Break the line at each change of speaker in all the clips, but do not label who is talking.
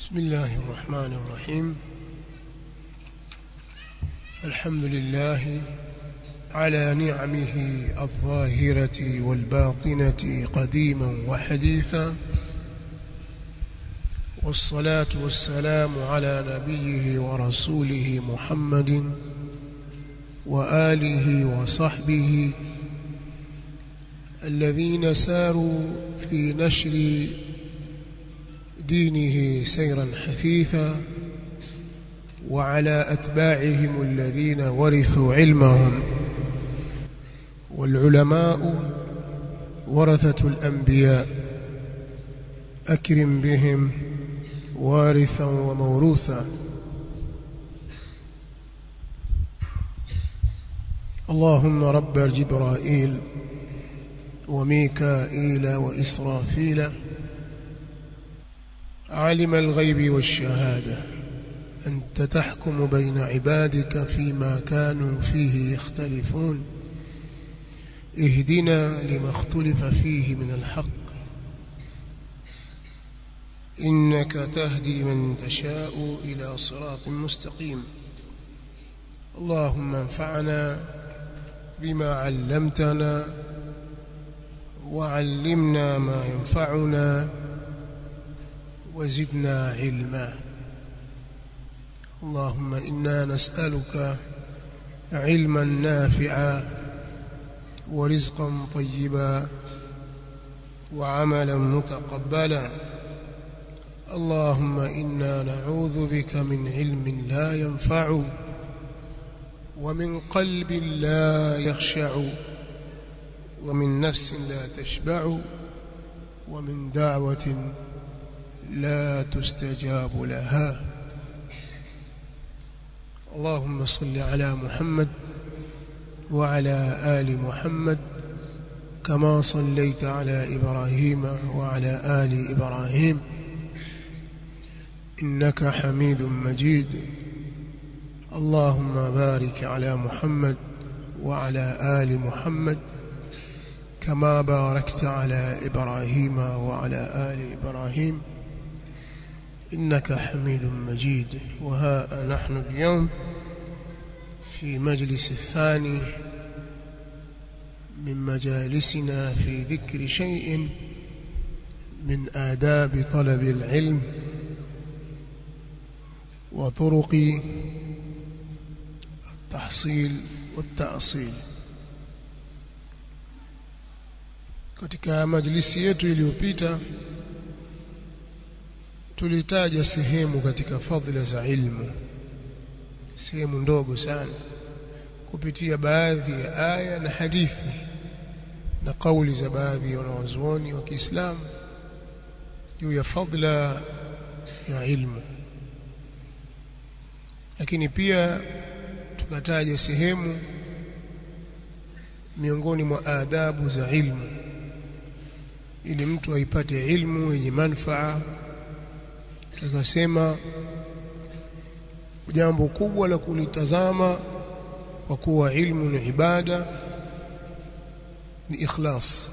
بسم الله الرحمن الرحيم الحمد لله على نعمه الظاهرة والباطنة قديما وحديثا والصلاة والسلام على نبيه ورسوله محمد وآله وصحبه الذين ساروا في نشر دينه سيرا حثيثا وعلى أتباعهم الذين ورثوا علمهم والعلماء ورثة الأنبياء أكرم بهم وارثا وموروثا اللهم رب جبرائيل وميكائيل وإسرافيل عالم الغيب والشهادة أنت تحكم بين عبادك فيما كانوا فيه يختلفون اهدنا لما اختلف فيه من الحق إنك تهدي من تشاء إلى صراط مستقيم اللهم انفعنا بما علمتنا وعلمنا ما ينفعنا وزدنا علما اللهم إنا نسألك علما نافعا ورزقا طيبا وعملا متقبلا اللهم إنا نعوذ بك من علم لا ينفع ومن قلب لا يخشع ومن نفس لا تشبع ومن دعوة لا تستجاب لها اللهم صل على محمد وعلى آل محمد كما صليت على إبراهيم وعلى آل إبراهيم إنك حميد مجيد اللهم بارك على محمد وعلى آل محمد كما باركت على إبراهيم وعلى آل إبراهيم إنك حميد مجيد وها نحن اليوم في مجلس الثاني من مجالسنا في ذكر شيء من آداب طلب العلم وطرق التحصيل والتأصيل katika majlisi yetu iliyopita tulitaja sehemu katika fadhila za ilmu sehemu ndogo sana kupitia baadhi ya aya na hadithi na kauli za baadhi ya wanawazuoni wa Kiislamu juu ya fadhila ya ilmu lakini pia tukataja sehemu miongoni mwa adabu za ilmu ili mtu aipate ilmu yenye manufaa tukasema jambo kubwa la kulitazama kwa kuwa ilmu ni ibada ni ikhlas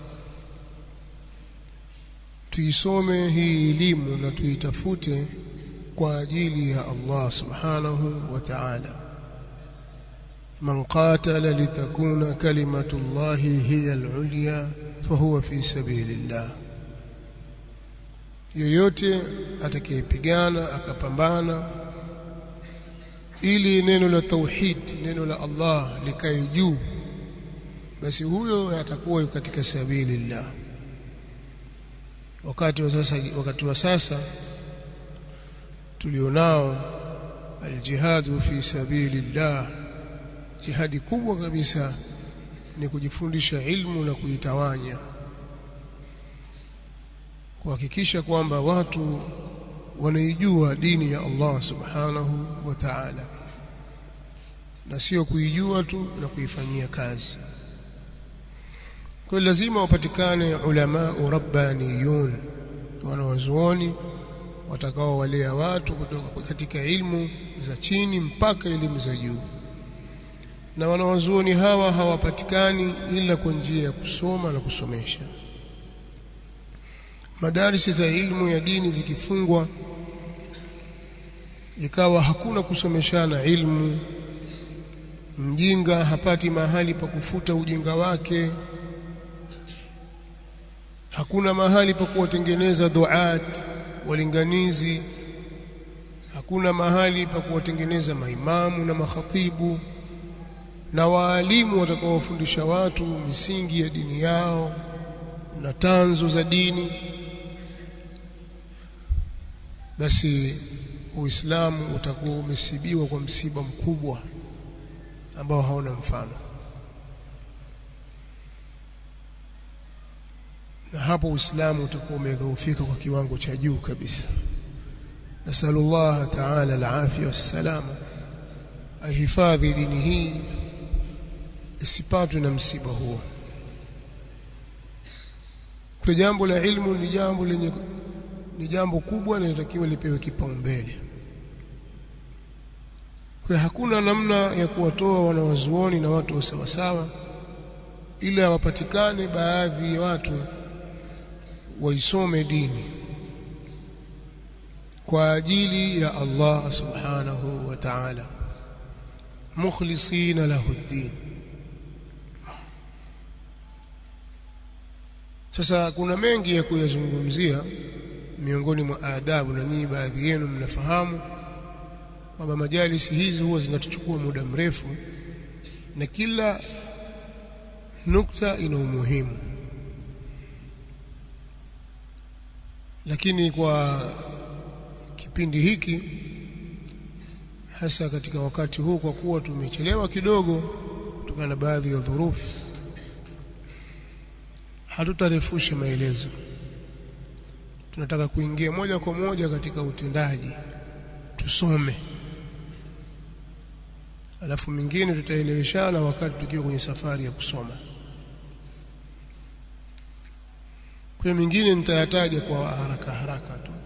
tuisome hii elimu na tuitafute kwa ajili ya Allah subhanahu wa ta'ala man qatala litakuna kalimatu llahi hiya al-ulya fahuwa fi sabilillah yoyote atakayepigana akapambana ili neno la tauhid neno la Allah likae juu basi huyo atakuwa yuko katika sabilillah wakati wa sasa wakati wa sasa tulionao aljihadu fi sabilillah jihadi kubwa kabisa ni kujifundisha ilmu na kuitawanya kuhakikisha kwamba watu wanaijua dini ya Allah subhanahu wa ta'ala na sio kuijua tu na kuifanyia kazi kwa lazima wapatikane ulama rabbaniyun wanawazuoni watakao walea watu kutoka katika ilmu za chini mpaka elimu za juu na wanawazuoni hawa hawapatikani ila kwa njia ya kusoma na kusomesha madarisi za ilmu ya dini zikifungwa ikawa hakuna kusomeshana ilmu mjinga hapati mahali pa kufuta ujinga wake hakuna mahali pa kuwatengeneza duat walinganizi hakuna mahali pa kuwatengeneza maimamu na makhatibu na waalimu watakaowafundisha watu misingi ya dini yao na tanzo za dini basi Uislamu utakuwa umesibiwa kwa msiba mkubwa ambao hauna mfano na hapo Uislamu utakuwa umedhoofika kwa kiwango cha juu kabisa nasallallahu ta'ala al-afia wassalama ahifadhi dini hii isipatwe na msiba huo kwa jambo la ilmu ni jambo lenye ni jambo kubwa linalotakiwa lipewe kipaumbele kwa hakuna namna ya kuwatoa wanawazuoni na watu wa sawasawa ila wapatikane baadhi ya watu waisome dini kwa ajili ya Allah subhanahu wa ta'ala mukhlisina lahu ad-din sasa kuna mengi ya kuyazungumzia miongoni mwa adabu na nyinyi baadhi yenu mnafahamu kwamba majalisi hizi huwa zinatuchukua muda mrefu na kila nukta ina umuhimu lakini kwa kipindi hiki hasa katika wakati huu kwa kuwa tumechelewa kidogo kutokana na baadhi ya dhurufi hatutarefusha maelezo tunataka kuingia moja kwa moja katika utendaji tusome alafu mingine tutaeleweshana wakati tukiwa kwenye safari ya kusoma kwa mingine nitayataja kwa haraka haraka tu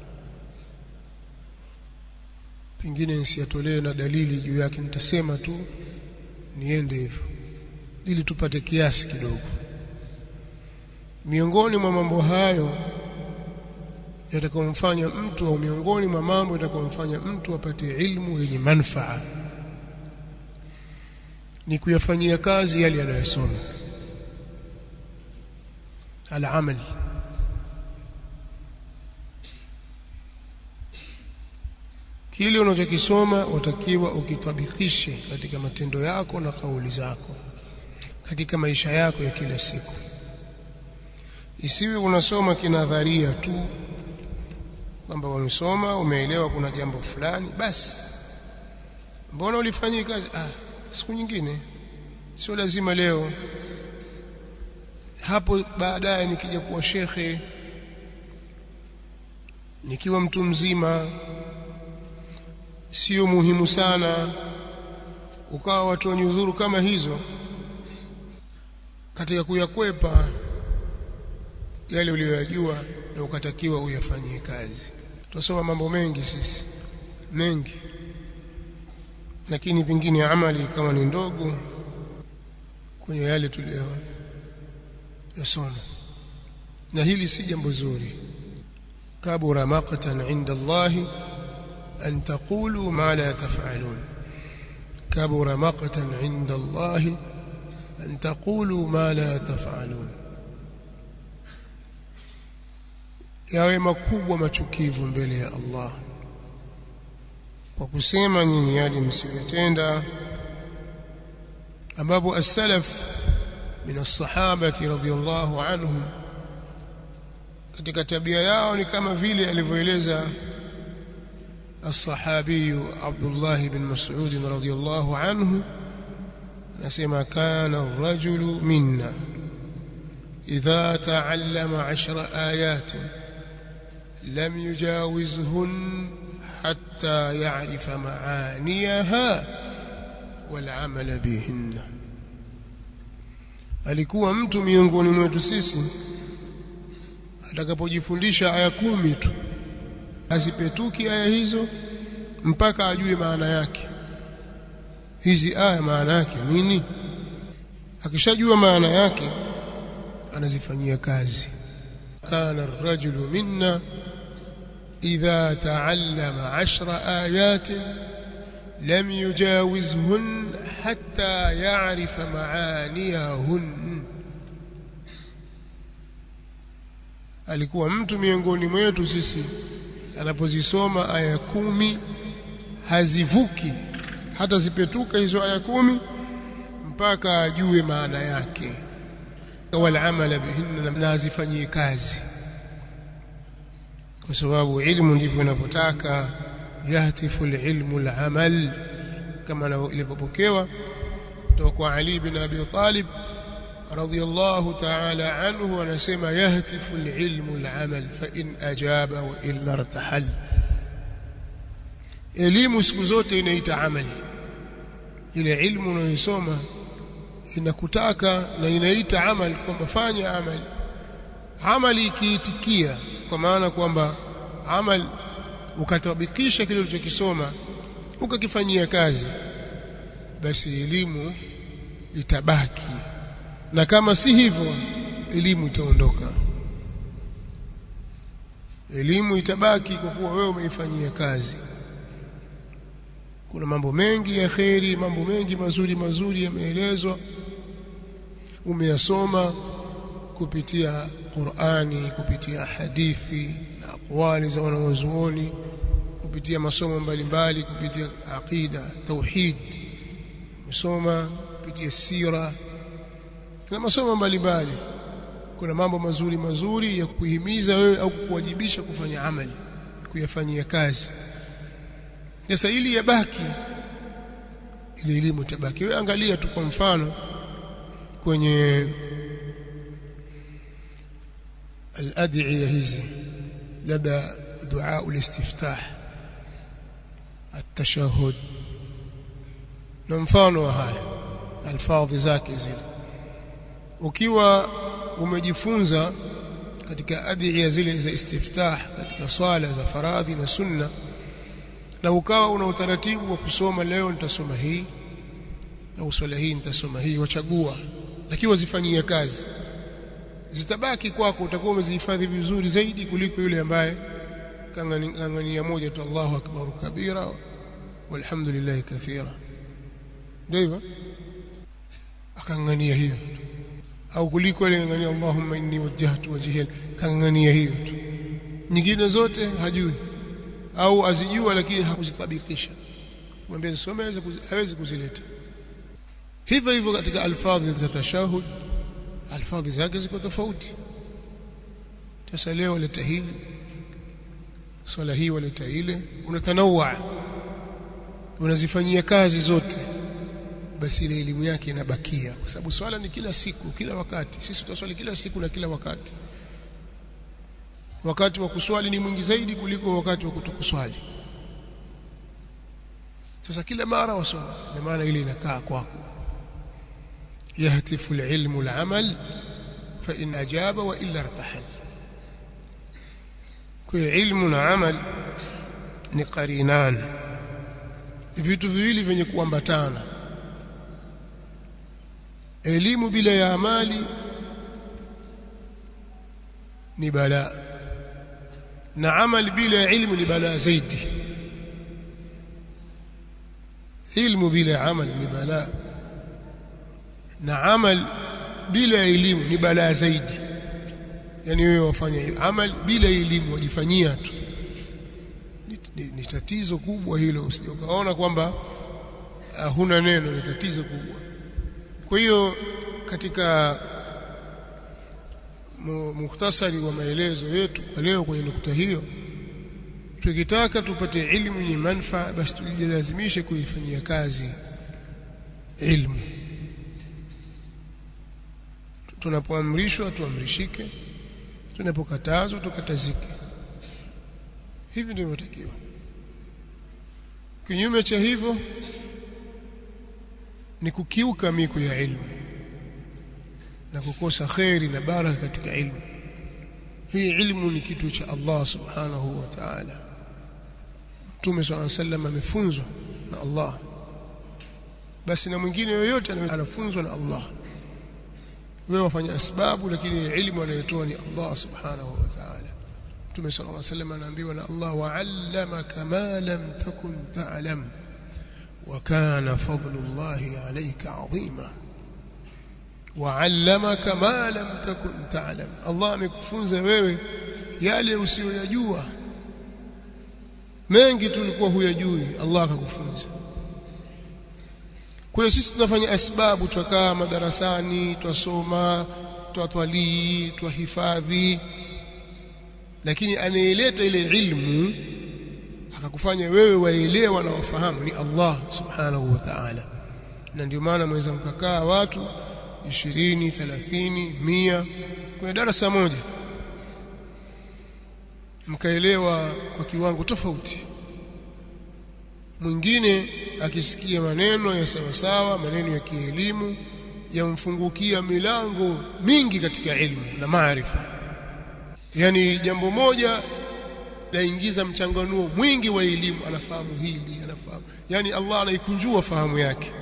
pengine nisiyatolee na dalili juu yake nitasema tu niende hivyo ili tupate kiasi kidogo miongoni mwa mambo hayo yatakomfanya mtu au miongoni mwa mambo yatakomfanya mtu apate ilmu yenye manufaa ni kuyafanyia kazi yale yanayosoma al-amal kile unachokisoma watakiwa ukitabikishe katika matendo yako na kauli zako katika maisha yako ya kila siku isiwe unasoma kinadharia tu kwamba wamesoma umeelewa kuna jambo fulani basi mbona ulifanyia kazi ah siku nyingine sio lazima leo hapo baadaye nikija kuwa shekhe nikiwa mtu mzima sio muhimu sana ukawa watu wenye udhuru kama hizo katika kuyakwepa yale uliyoyajua na ukatakiwa uyafanyie kazi tunasoma mambo mengi sisi mengi lakini pengine amali kama ni ndogo kwenye yale tuliyo yasoma na hili si jambo zuri kabura maqtan inda Allah an taqulu ma la taf'alun kabura maqtan inda Allah an taqulu ma la taf'alun yawe makubwa machukivu mbele ya Allah kwa kusema nyinyi yale msiyotenda ambapo as-salaf min as-sahabati radhiyallahu anhum katika tabia yao ni kama vile alivyoeleza الصحابي عبد الله بن مسعود رضي الله عنه نسمع كان الرجل منا إذا تعلم عشر آيات لم يجاوزهن حتى يعرف معانيها والعمل بهن alikuwa mtu miongoni mwetu sisi atakapojifundisha aya kumi tu asipetuki aya hizo mpaka ajue maana yake hizi aya maana yake nini akishajua maana yake anazifanyia kazi kana ar-rajulu minna idha taallama ashra ayatin lam yujawizhun hatta ya'rifa ma'aniyahun alikuwa mtu miongoni mwetu sisi anapozisoma aya kumi hazivuki hata zipetuka hizo aya kumi mpaka ajue maana yake wal amala bihinna na azifanyie kazi kwa sababu ilmu ndivyo inavyotaka yahtifu alilmu alamal kama ilivyopokewa kutoka kwa Ali bin Abi Talib radiyallahu ta'ala anhu anasema yahtifu alilmu alamal fa in ajaba wa illa irtahal elimu siku zote inaita amali ile ilmu unayosoma inakutaka na inaita amali kwamba fanya amali amali ikiitikia kwa maana kwamba amali ukatabikisha kile ulichokisoma ukakifanyia kazi basi elimu itabaki na kama si hivyo elimu itaondoka elimu itabaki kwa kuwa wewe umeifanyia kazi kuna mambo mengi ya kheri mambo mengi mazuri mazuri yameelezwa umeyasoma kupitia Qur'ani kupitia hadithi na aqwali za wanawazuoni kupitia masomo mbalimbali kupitia aqida tauhid umesoma kupitia sira na masomo mbalimbali kuna mambo mazuri mazuri ya kuhimiza wewe au kukuwajibisha kufanya amali kuyafanyia kazi sasa ili yabaki ile elimu tabaki wewe angalia tu kwa mfano kwenye الادعيه hizi labda dua ulistiftah التشهد na mfano wa haya alfadhi zake zile ukiwa umejifunza katika adhiya zile za istiftah katika swala za faradhi na sunna na ukawa una utaratibu wa kusoma leo nitasoma hii au swala hii nitasoma hii wachagua lakini wazifanyie kazi zitabaki kwako utakuwa umezihifadhi vizuri zaidi kuliko yule ambaye kangania moja tu Allahu akbar kabira walhamdulillah kathira ndivyo akangania hiyo au kuliko ile ngania Allahumma inni wajjahtu wajhiya kangania hiyo tu nyingine zote hajui au azijua lakini hakuzitabikisha mwambie some hawezi kuzileta hivyo hivyo katika alfadhi za tashahud alfadhi zake ziko tofauti sasa leo leta hili swala hii waleta ile unatanawa unazifanyia kazi zote basi ile elimu yake inabakia kwa sababu swala ni kila siku kila wakati sisi tutaswali kila siku na kila wakati wakati wa kuswali ni mwingi zaidi kuliko wakati wa kutokuswali sasa kila mara wasoma na maana ile inakaa kwako يهتف العلم العمل فإن أجاب وإلا ارتحل kwa ilmu na amal ni qarinan vitu viwili vyenye kuambatana elimu bila ya amali ni balaa na amal bila ya ilmu ni balaa zaidi ilmu bila ya amal ni balaa na amal bila elimu ni balaa zaidi yani wewe wafanya amal bila elimu wajifanyia tu ni, ni, ni tatizo kubwa hilo usijokaona kwamba uh, huna neno ni tatizo kubwa kwa hiyo katika mukhtasari wa maelezo yetu kwa leo kwenye nukta hiyo tukitaka tupate ilmu yenye manufaa basi tujilazimishe kuifanyia kazi ilmu tunapoamrishwa tuamrishike tunapokatazwa tukatazike hivi ndivyo inatakiwa kinyume cha hivyo ni kukiuka miko ya ilmu na kukosa kheri na baraka katika ilmu hii ilmu ni kitu cha Allah subhanahu wa ta'ala Mtume swalla sallam amefunzwa na Allah basi na mwingine yoyote anafunzwa na Allah wewe wafanya asbabu lakini ilmu anayotoa ni Allah subhanahu wa ta'ala Mtume sallallahu alaihi wasallam anaambiwa na Allah wa'allamaka ma lam takun ta'lam wa kana fadlullahi alayka 'azima wa'allamaka ma lam takun ta'lam Allah amekufunza wewe yale usiyoyajua mengi tulikuwa huyajui Allah akakufunza kwa hiyo sisi tunafanya asbabu twakaa madarasani twasoma twatwalii twahifadhi lakini anayeleta ile ilmu akakufanya wewe waelewa na wafahamu ni Allah subhanahu wa ta'ala na ndio maana mweza mkakaa watu 20 30 100 kwenye darasa moja mkaelewa kwa kiwango tofauti mwingine akisikia maneno ya sawasawa maneno ya kielimu yamfungukia milango mingi katika ilmu na maarifa yani jambo moja laingiza mchanganuo mwingi wa elimu anafahamu hili anafahamu yani Allah anaikunjua fahamu yake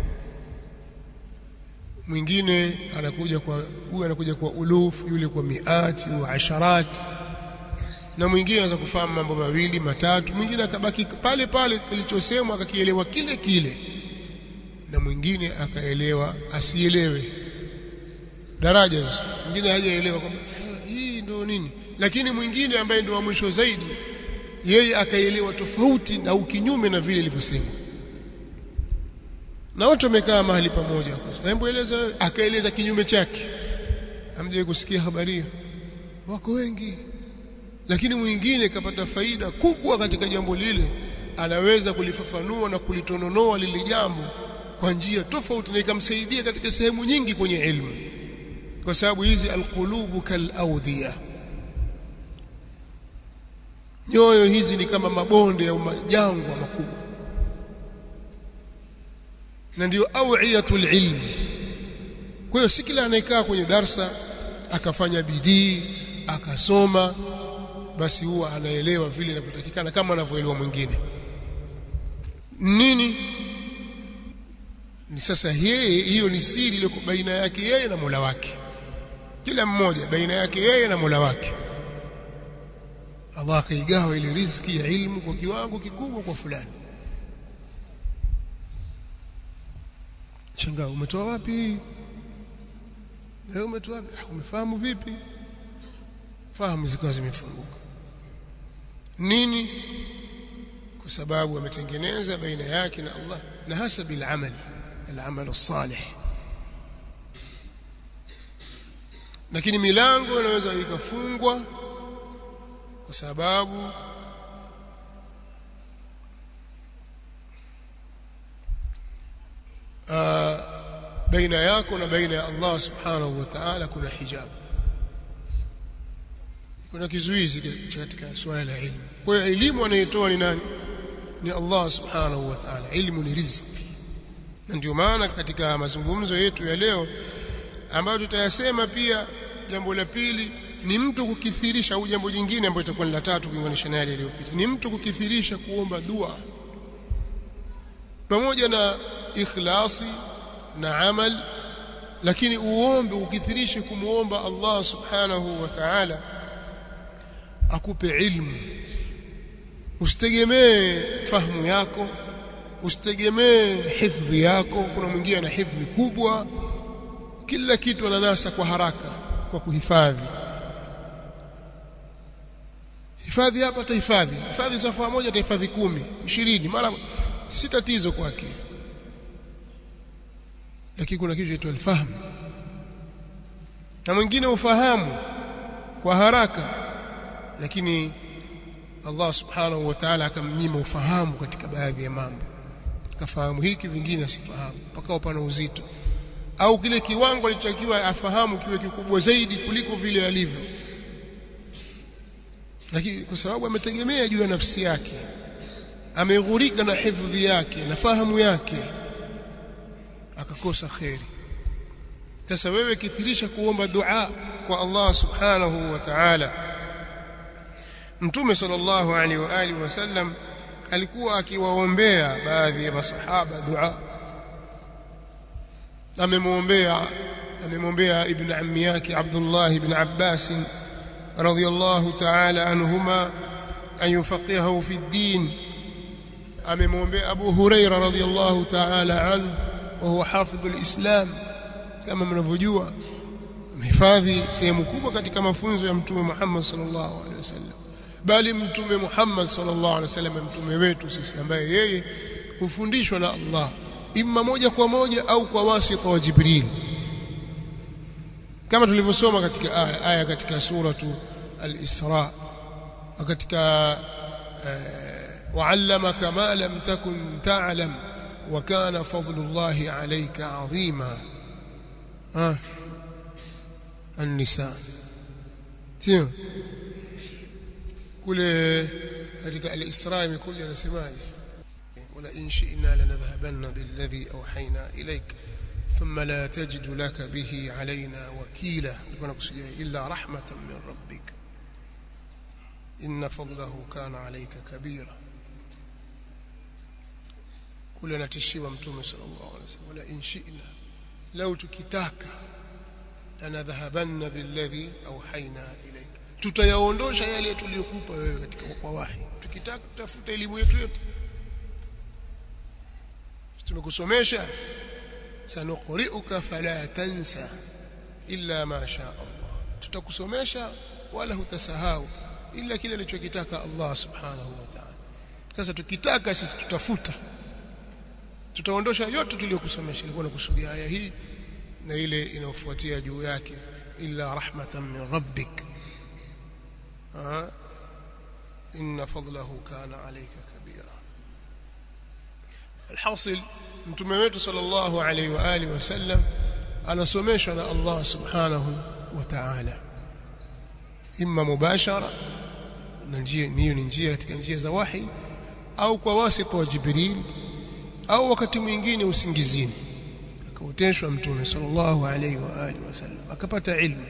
mwingine anakuja kwa huyu anakuja kwa ulufu yule kwa miati wa asharat na mwingine anaweza kufahamu mambo mawili matatu mwingine akabaki pale pale kilichosemwa akakielewa kile kile na mwingine akaelewa asielewe daraja hizo mwingine hajaelewa kwamba hii ndio nini lakini mwingine ambaye ndio wa mwisho zaidi yeye akaelewa tofauti na ukinyume na vile ilivyosemwa na watu wamekaa mahali pamoja hebu eleza wewe akaeleza kinyume chake hamjawahi kusikia habari wako wengi lakini mwingine kapata faida kubwa katika jambo lile anaweza kulifafanua na kulitononoa lile jambo kwa njia tofauti na ikamsaidia katika sehemu nyingi kwenye ilmu kwa sababu hizi alqulubu kalaudhiya nyoyo hizi ni kama mabonde au majangwa makubwa na ndio awiyatul ilmi kwa hiyo si kila anayekaa kwenye darsa akafanya bidii akasoma basi huwa anaelewa vile inavyotakikana kama anavyoelewa mwingine nini ni sasa yeye hiyo ni siri ile baina yake yeye na Mola wake kila mmoja baina yake yeye na Mola wake Allah akaigawa ile riziki ya ilmu kwa kiwango kikubwa kwa fulani changa umetoa wapi leo umetoa wapi umefahamu vipi fahamu zikawa zimefunguka nini kwa sababu ametengeneza baina yake na Allah na hasa bil amal al-amal as-salih lakini milango inaweza ikafungwa kwa sababu uh, baina yako na baina ya Allah subhanahu wa ta'ala kuna hijab kuna kizuizi katika suala la ilmu kwa hiyo elimu anayetoa ni nani ni Allah subhanahu wa ta'ala ilmu ni riziki na ndio maana katika mazungumzo yetu ya leo ambayo tutayasema pia jambo la pili ni mtu kukithirisha au jambo jingine ambalo itakuwa ni la tatu kuunganisha na yale iliyopita ni mtu kukithirisha kuomba dua pamoja na ikhlasi na amal lakini uombe ukithirishe kumuomba Allah subhanahu wa ta'ala akupe ilmu usitegemee fahamu yako usitegemee hifdhi yako kuna mwingine ana hifdhi kubwa kila kitu ananasa kwa haraka kwa kuhifadhi hifadhi hapa tahifadhi hifadhi safaa moja tahifadhi kumi ishirini mara si tatizo kwake lakini kuna kitu chaitwa alfahamu na mwingine ufahamu kwa haraka lakini Allah subhanahu wa ta'ala akamnyima ufahamu katika baadhi ya mambo kafahamu hiki vingine asifahamu mpaka upana uzito au kile kiwango alichotakiwa afahamu kiwe kikubwa zaidi kuliko vile alivyo lakini kwa sababu ametegemea juu ya nafsi yake ameghurika na hifadhi yake na fahamu yake akakosa kheri sasa wewe kithirisha kuomba dua kwa Allah subhanahu wa ta'ala Mtume sallallahu alaihi wa alihi wasallam alikuwa akiwaombea baadhi ya masahaba dua amemwombea amemwombea ibn ammi yake Abdullah ibn Abbas radiyallahu ta'ala anhuma an yufaqihahu fi ad-din amemwombea Abu Huraira radiyallahu ta'ala anhu wa huwa hafidh al-Islam kama mnavyojua amehifadhi sehemu kubwa katika mafunzo ya mtume Muhammad sallallahu alaihi wasallam bali mtume Muhammad sallallahu alaihi wasallam mtume wetu sisi ambaye yeye hufundishwa na Allah imma moja kwa moja au kwa wasita wa Jibril kama tulivyosoma katika aya, aya katika suratu al-Isra katika وعلمك ما لم تكن تعلم وكان فضل الله عليك عظيما ها النساء sio kule katika al-Isra imekuja nasemaje wala in shi'na lanadhhabanna billadhi awhayna ilayk thumma la tajidu laka bihi alayna wakila nilikuwa nakusudia illa rahmatan min rabbik inna fadlahu kana alayka kabira kule anatishiwa mtume sallallahu alaihi wasallam wala in shi'na law tukitaka lanadhhabanna billadhi awhayna ilayk tutayaondosha yale tuliyokupa wewe katika kwa wahi tukitaka tutafuta elimu yetu yote tumekusomesha sanuqri'uka fala tansa illa ma sha Allah tutakusomesha wala hutasahau ila kile alichokitaka Allah subhanahu wa ta'ala sasa tukitaka sisi tutafuta tutaondosha yote tuliyokusomesha ilikuwa nakusudia aya hii na ile inayofuatia juu yake illa rahmatan min rabbik inna fadlahu kana alayka kabira alhasil mtume wetu sallallahu alayhi wa alihi wasallam anasomeshwa na Allah subhanahu wa ta'ala imma mubashara na njia hiyo ni njia katika njia za wahi au kwa wasita wa Jibril au wakati mwingine usingizini akaoteshwa mtume sallallahu alayhi wa alihi wasallam akapata ilmu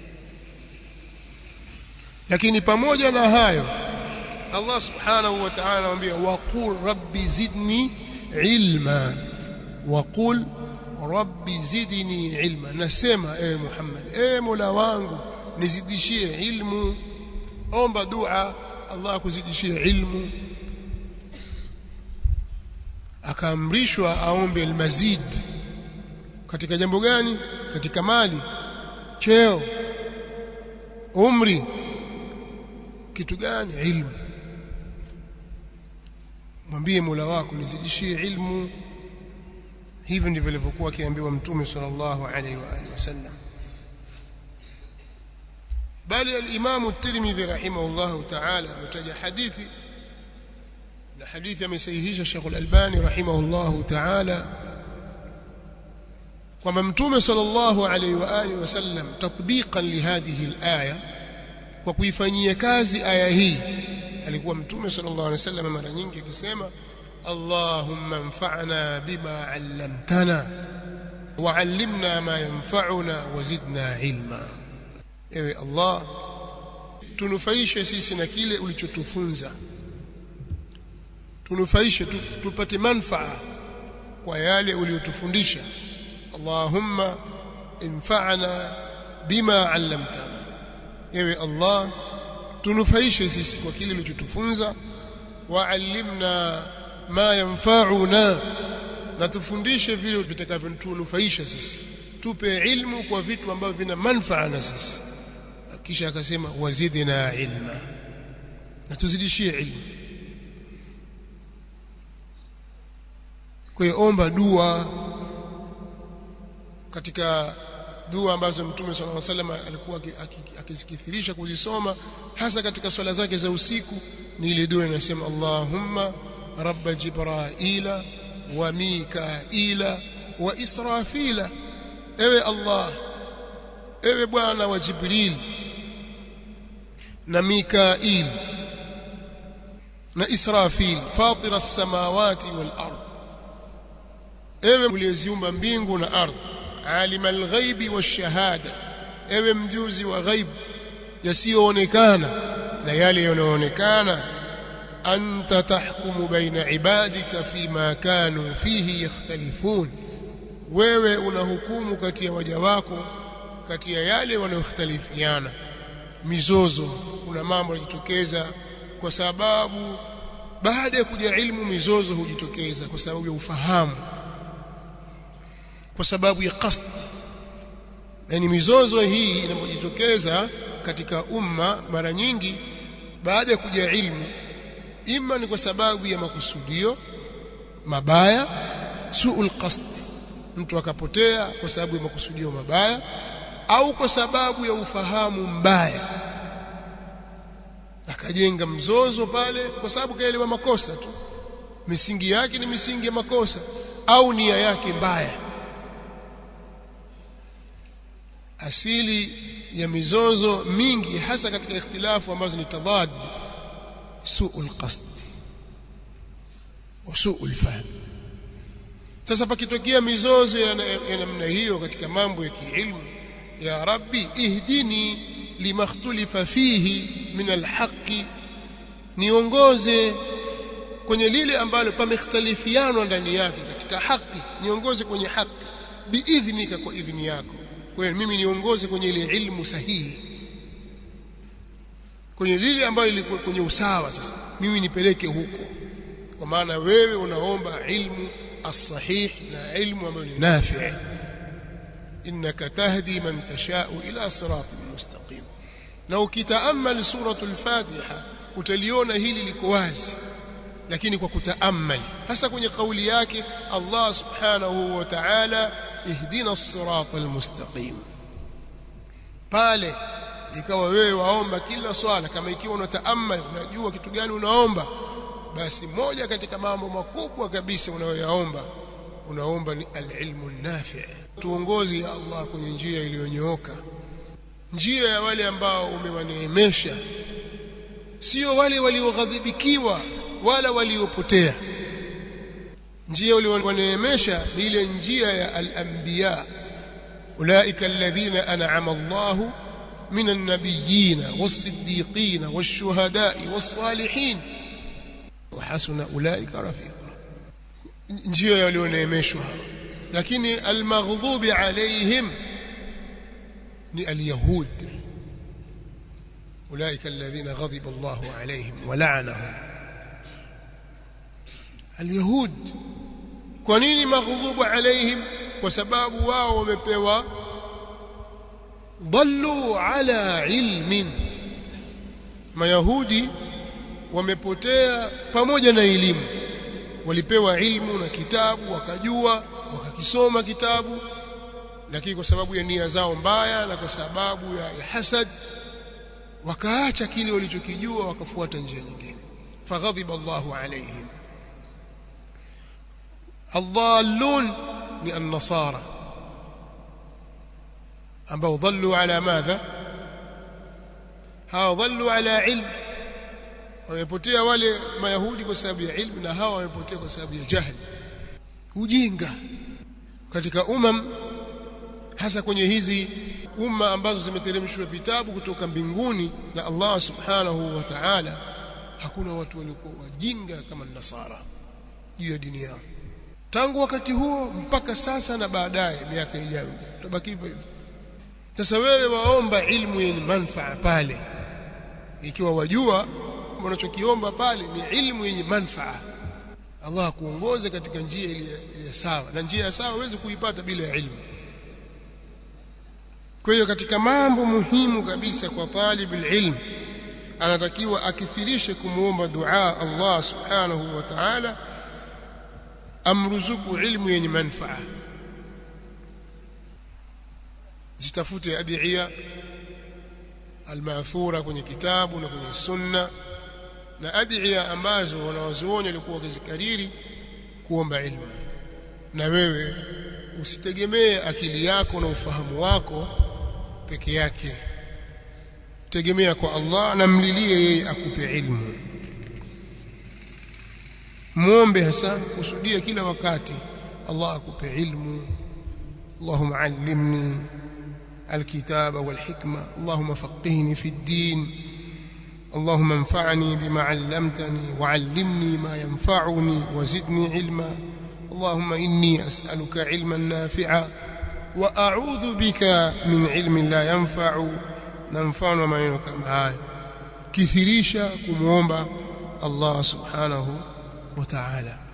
lakini pamoja na hayo Allah subhanahu wa ta'ala anamwambia waqul rabbi zidni ilma waqul rabbi zidni ilma nasema ewe Muhammad ewe Mola wangu nizidishie ilmu omba dua Allah akuzidishie ilmu akaamrishwa aombe almazid katika jambo gani katika mali cheo umri kitu gani ilmu mwambie Mola wako nizidishie ilmu hivi ndivyo alivyokuwa akiambiwa mtume sallallahu alaihi wa alihi wasallam bali al-Imam at-Tirmidhi rahimahullah ta'ala ametaja hadithi na hadithi amesahihisha Sheikh al-Albani rahimahullah ta'ala kwamba mtume sallallahu alaihi wa alihi wasallam tatbiqan li hadhihi al-aya kwa kuifanyia kazi aya hii alikuwa mtume sallallahu alaihi wasallam mara nyingi akisema Allahumma anfa'na bima 'allamtana wa'allimna ma yanfa'una wazidna ilma ewe Allah tunufaishe sisi na kile ulichotufunza tunufaishe tupate manfaa kwa yale uliyotufundisha Allahumma infa'na bima 'allamtana ewe Allah tunufaishe sisi kwa kile ulichotufunza wa'allimna ma yanfa'una na tufundishe vile vitakavyotunufaisha sisi tupe ilmu kwa vitu ambavyo vina manfaa na sisi kisha akasema wazidna ilma na tuzidishie ilmu kwa hiyo omba dua katika dua ambazo mtume sallallahu alaihi wasallam alikuwa akizikithirisha kuzisoma hasa katika swala zake za usiku ni ile dua inasema Allahumma rabb jibraila wa mikaila wa israfila ewe Allah ewe bwana wa jibril na mikail na israfil fatira as-samawati wal ard ewe uliyeziumba mbingu na ardhi alima alghaibi washahada ewe mjuzi wa ghaib yasiyoonekana na yale yanayoonekana anta tahkumu baina ibadika fima kanu fihi yakhtalifun wewe unahukumu kati ya waja wako kati ya yale wanayoختلفiana mizozo kuna mambo yanajitokeza kwa sababu baada ya kuja ilmu mizozo hujitokeza kwa sababu ya ufahamu kwa sababu ya qasd yani mizozo hii inapojitokeza katika umma mara nyingi baada ya kuja ilmu ima ni kwa sababu ya makusudio mabaya suul qasd mtu akapotea kwa sababu ya makusudio mabaya au kwa sababu ya ufahamu mbaya akajenga mzozo pale kwa sababu kaelewa makosa tu misingi yake ni misingi ya makosa au nia yake mbaya asili ya mizozo mingi hasa katika ikhtilafu ambazo ni tadad suul qasd wa suul fahm sasa pakitokea mizozo ya namna hiyo katika mambo ya kiilmu ya rabbi ihdini lima ikhtalifa fihi min alhaqi niongoze kwenye lile ambalo pamekhtalifiana ndani yake katika haki niongoze kwenye haki biidhnika kwa idhini yako kwa hiyo mimi niongoze kwenye ile ilmu sahihi kwenye lile ambalo liko kwenye usawa sasa mimi nipeleke huko kwa maana wewe unaomba ilmu as-sahih na ilmu ambayo ni nafi' innaka tahdi man tashau ila siratin mustaqim na ukitaamal suratul fatiha utaliona hili liko wazi lakini kwa kutaamal hasa kwenye kauli yake Allah subhanahu wa ta'ala ihdina as-siratal mustaqim pale ikawa wewe waomba kila swala kama ikiwa unataamal unajua kitu gani unaomba basi moja katika mambo makubwa kabisa unayoyaomba unaomba ni al-ilmu nafi' tuongozi ya Allah kwenye njia iliyonyooka njia ya wale ambao umewaneemesha sio wale walioghadhibikiwa wala waliopotea njia uliowaneemesha ni ile njia ya al-anbiya ulaika alladhina an'ama Allahu من النبيين والصديقين والشهداء والصالحين وحسن أولئك رفيقا njia walioneemeshwa lakini almaghdubi alaihim ni alyahud ulaika alladhina ghadiba Allahu alaihim wa la'anahum alyahud kwa nini maghdubu alaihim kwa sababu wao wamepewa ضلوا على علم mayahudi wamepotea pamoja na elimu walipewa ilmu na kitabu wakajua wakakisoma kitabu lakini kwa sababu ya nia zao mbaya na kwa sababu ya hasad wakaacha kile walichokijua wakafuata njia nyingine faghadhiba Allahu alaihim الضالون ni النصارى ambao dhallu ala madha hawa dhallu ala ilm wamepotea wale mayahudi kwa sababu ya ilmu na hawa wamepotea kwa sababu ya jahili ujinga katika umam hasa kwenye hizi umma ambazo zimeteremshwa vitabu kutoka mbinguni na Allah subhanahu wa ta'ala hakuna watu waliokuwa wajinga kama nasara juu ya dini yao tangu wakati huo mpaka sasa na baadaye miaka ijayo tutabaki hivyo hivyo sasa wewe waomba ilmu yenye manfaa pale ikiwa wajua unachokiomba pale ni ilmu yenye manfaa Allah akuongoze katika njia ile sawa na njia ya sawa huwezi kuipata bila ya ilmu kwa hiyo katika mambo muhimu kabisa kwa talib ilm anatakiwa akithirishe kumuomba dua Allah subhanahu wa ta'ala amruzuku ilmu yenye manfaa zitafute adhiya almathura kwenye kitabu na kwenye sunna na adhiya ambazo wanawazuoni walikuwa wakizikariri kuomba ilmu na wewe usitegemee akili yako na ufahamu wako peke yake tegemea kwa Allah na mlilie yeye akupe ilmu muombe hasa kusudia kila wakati Allah akupe ilmu اللهم علمني الكتاب والحكمة اللهم فقهني في الدين اللهم انفعني بما علمتني وعلمني ما ينفعني وزدني علما اللهم إني أسألك علما نافعا وأعوذ بك من علم لا ينفع na mfano wa maneno kama haya kithirisha kumuomba Allah subhanahu wa ta'ala